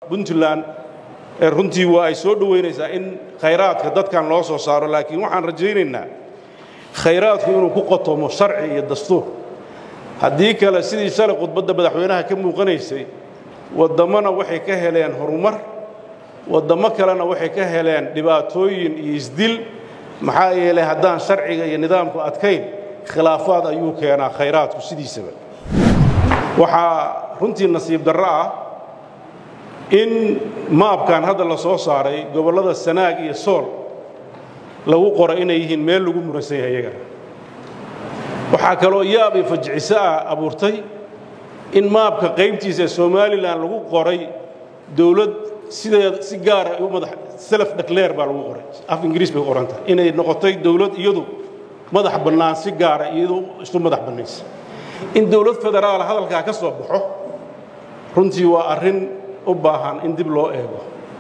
puntland runtii waa ay soo dhowaynaysaa in khayraadka dadkan loo soo saaro laakiin waxaan rajaynaynaa khayraadku inuu ku qotomo sharci iyo dastuur haddii kale sidii shalay khudbadda madaxweynaha ka muuqanaysay wadammona waxay ka heleen horumar waddammo kalena waxay ka heleen dhibaatooyin iyo isdil maxaa yeelay haddaan sharciga iyo nidaamku adkayn khilaafaad ayuu keenaa khayraadku sidiisaba waxaa runtii nasiib darro ah in maabkan hadda la soo saaray gobollada sanaag iyo sool lagu qoray inay yihiin meel lagu muransan yahay iyagana waxaa kaloo yaab iyo fajiciso ah abuurtay in maabka qaybtiisa ee somalilan lagu qoray dowlad sideeda si gaara u madax self declare baa lagu qoray af ingiriis bay qoranta inay noqotay dowlad iyadu madax bannaan si gaara iyadu isu madax bannaysa in dowlad federaala hadalkaa ka soo baxo runtii waa arrin u baahan in dib loo eego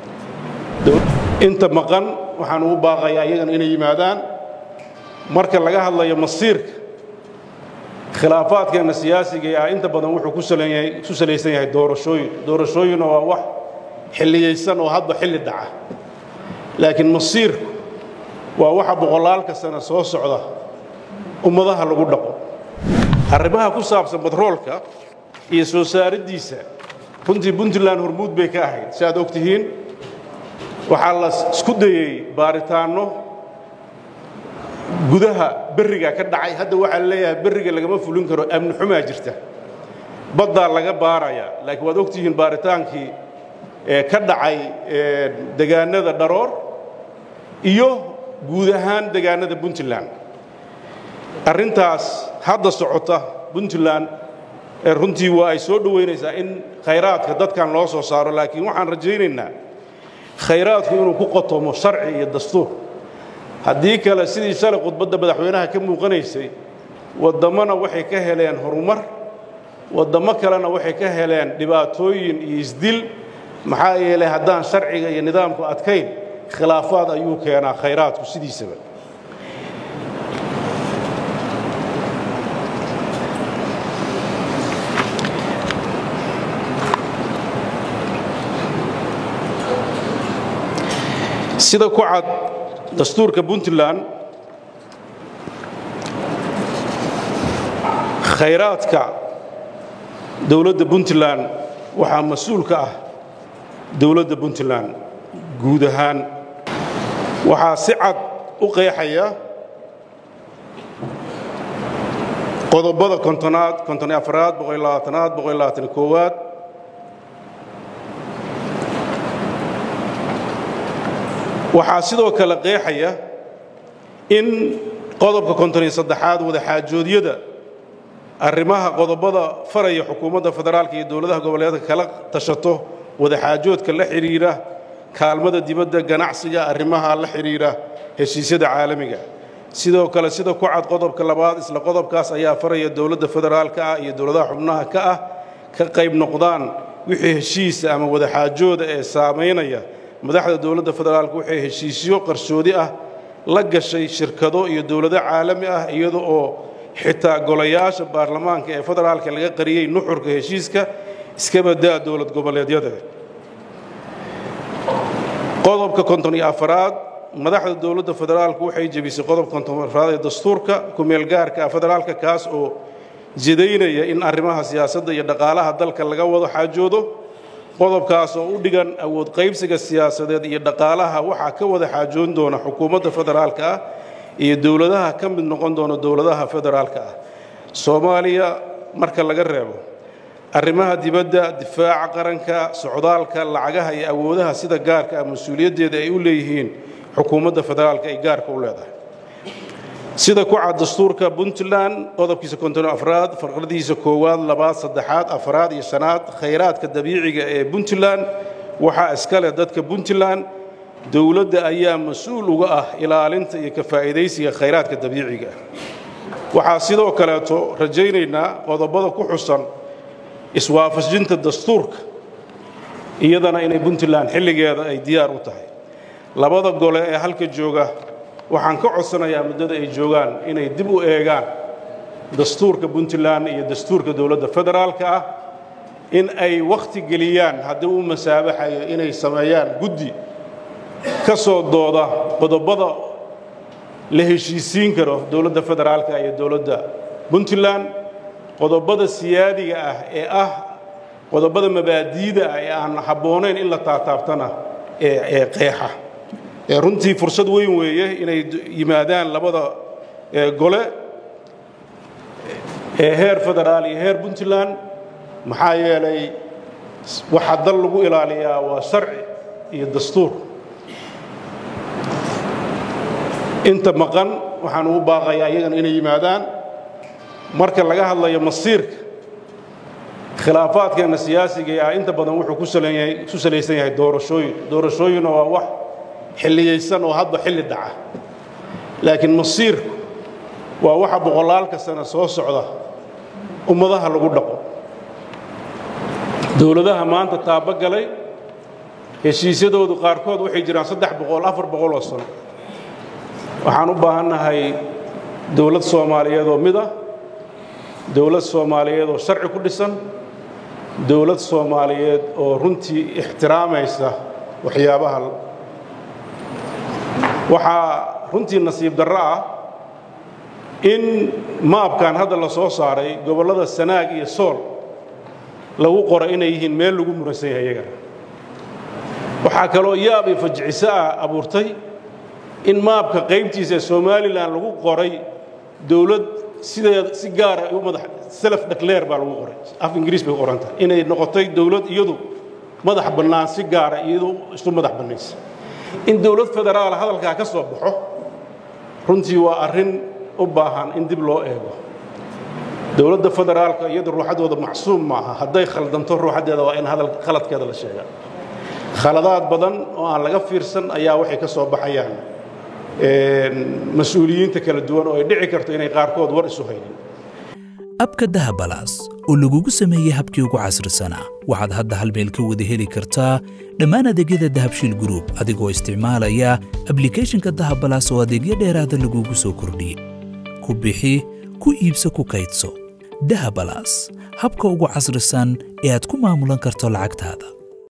inta maqan waxaan ugu baaqayaa iyagana inay yimaadaan marka laga hadlayo masiirka khilaafaadkeenna siyaasiga ah inta badan wuxuu ku salaysan yahay doorashooyin doorashooyinna waa wax xilliyaysan oo hadba xilli dhaca laakiin masiirku waa waxa boqolaalka sano soo socda ummadaha lagu dhaqo arrimaha ku saabsan batroolka iyo soo saariddiisa runtii puntland hormuud bay ka ahayd si aad og tihiin waxaa la isku dayey baaritaanno gudaha berriga ka dhacay hadda waxaa leeyahay berriga lagama fulin karo amni xumaa jirta baddaa laga baarayaa laakiin waad og tihiin baaritaankii ka dhacay degaanada dharoor iyo guud ahaan degaanada puntland arrintaas hadda socota puntland runtii waa ay soo dhowaynaysaa in khayraadka dadkan loo soo saaro laakiin waxaan rajaynaynaa khayraadku inuu ku qotomo sharci iyo dastuur haddii kale sidii shalay khudbadda madaxweynaha ka muuqanaysay wadammona waxay ka heleen horumar waddammo kalena waxay ka heleen dhibaatooyin iyo isdil maxaa yeelay haddaan sharciga iyo nidaamku adkayn khilaafaad ayuu keenaa khayraadku sidiisaba sida ku cad dastuurka puntland khayraadka dowladda puntland waxaa mas-uul ka ah dowladda puntland guud ahaan waxaa si cad u qeexaya qodobada kontonaad konton afaraad boqol labaatanaad boqol labaatan koowaad waxaa sidoo kale qeexaya in qodobka konton iyo saddexaad wadaxaajoodyada arrimaha qodobada faraya xukuumadda federaalka iyo dowladaha goboleedka kala tashato wadaxaajoodka la xidhiira kaalmada dibadda ganacsiga arrimaha la xidhiira heshiisyada caalamiga sidoo kale sida ku cad qodobka labaad isla qodobkaas ayaa faraya dowladda federaalka ah iyo dowladaha xubnaha ka ah ka qayb noqdaan wixii heshiisa ama wadaxaajooda ee saamaynaya madaxda dowladda federaalka waxay heshiisyo qarsoodi ah la gashay shirkado iyo dowlado caalami ah iyada oo xitaa golayaasha baarlamaanka ee federaalka laga qariyey nuxurka heshiiska iska badaa dowlad goboleedyada qodobka konton iyo afaraad madaxda dowladda federaalku waxay jebisay qodobka konton afaraad ee dastuurka ku-meelgaarka federaalka kaas oo jidaynaya in arrimaha siyaasadda iyo dhaqaalaha dalka laga wado xaajoodo qodobkaas oo u dhigan awood qaybsiga siyaasadeed iyo dhaqaalaha waxaa ka wada xaajoon doona xukuumadda federaalka ah iyo dowladaha ka mid noqon doona dowladaha federaalka ah soomaaliya marka laga reebo arrimaha dibadda difaaca qaranka socdaalka lacagaha iyo awoodaha sida gaarka ah mas-uuliyaddeeda ay u leeyihiin xukuumadda federaalka ay gaarka u leedahay sida ku cad dastuurka puntland qodobkiisa konton afraad farqadiisa koowaad labaad saddexaad afraad iyo shanaad khayraadka dabiiciga ee puntland waxaa iska leh dadka puntland dowladda ayaa mas-uul uga ah ilaalinta iyo ka faa'iidaysiga khayraadka dabiiciga waxaa sidoo kaleeto rajaynaynaa qodobada ku xusan iswaafajinta dastuurka iyadana inay puntland xilligeeda ay diyaar u tahay labada gole ee halka jooga waxaan ka codsanayaa muddada ay joogaan inay dib u eegaan dastuurka puntland iyo dastuurka dowladda federaalka ah in ay wakhti geliyaan haddii uu masaabaxayo inay sameeyaan guddi ka soo dooda qodobada la heshiisiin karo dowladda federaalka iyo dowladda puntland qodobada siyaadiga ah ee ah qodobada mabaadiida ah ee aan habboonayn in la taataabtana ee qeexa runtii fursad weyn weeye inay yimaadaan labada gole ee heer federaal iyo heer puntland maxaa yeelay waxaa dal lagu ilaaliyaa waa sharci iyo dastuur inta maqan waxaan ugu baaqayaa iyagana inay yimaadaan marka laga hadlayo masiirka khilaafaadkeenna siyaasiga ah inta badan wuxuu ku salaysan yahay doorashooyin doorashooyinna waa wax xilliyaysan oo hadba xilli dhaca laakiin masiirku waa waxa boqolaalka sano soo socda ummadaha lagu dhaqo dowladaha maanta taabogalay heshiisyadoodu qaarkood waxay jiraan saddex boqol afar boqol oo sano waxaan u baahannahay dowlad soomaaliyeed oo mid ah dowlad soomaaliyeed oo sharci ku dhisan dowlad soomaaliyeed oo runtii ixtiraamaysa waxyaabaha waxaa runtii nasiib darro ah in maabkan hadda la soo saaray gobollada sanaag iyo sool lagu qoray inay yihiin meel lagu muransan yahay iyagana waxaa kaloo yaab iyo fajiciso ah abuurtay in maabka qaybtiisa ee somalilan lagu qoray dowlad sideed si gaara u madax self declare baa lagu qoray af ingiriis bay u qoranta inay noqotay dowlad iyadu madax bannaan si gaara iyadu isu madax bannaysa in dowlad federaal hadalkaa ka soo baxo runtii waa arrin u baahan in dib loo eego dowladda federaalka iyadu ruuxaddooda macsuum maaha hadday khaldanto ruuxaddeeda waa in hadal khaladkeeda la sheegaa khaladaad badan oo aan laga fiirsan ayaa waxay ka soo baxayaan mas-uuliyiinta kala duwan oo ay dhici karto inay qaarkood war isu haynin abka dahabalaas oo lagugu sameeyey habkii ugu casrisanaa waxaad hadda hal meel ka wada heli kartaa dhammaan adeegyada dahabshiil gruub adigoo isticmaalaya ablikhethonka dahabalaas oo adeegyo dheeraada lagugu soo kordhiyey ku bixi ku iibso ku kaydso dahabalaas habka ugu casrisan ee aad ku maamulan karto lacagtaada